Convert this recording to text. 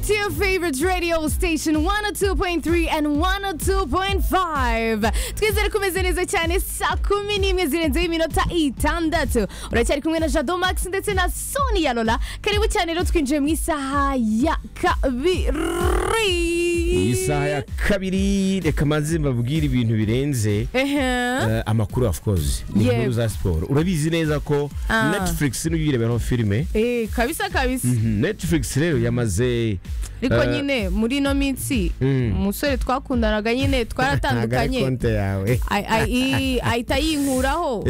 your favorite radio station 102.3 and 102.5 twizere kumeze neza cyane saa kumi n'imwe zirenzeho iminota itandatu uracyari kumwe na jado max ndetse na sonia lola karibu cyane rero twinjiye mu isaha ya kabiri iyi saha ya kabiri reka manze mbabwire ibintu birenze Ehe. eh, amakuru of course ni Yego. inkuru za siporo urabizi neza ko Ah. netflix niyo uyireberaho filime Eh, kabisa kabisa netflix rero yamaze ariko Eh. nyine muri ino minsi Mm. umusore twakundanaga nyine ntabwo ari twaratandukanye konte yawe Ay- ay- i- ahita yinkuraho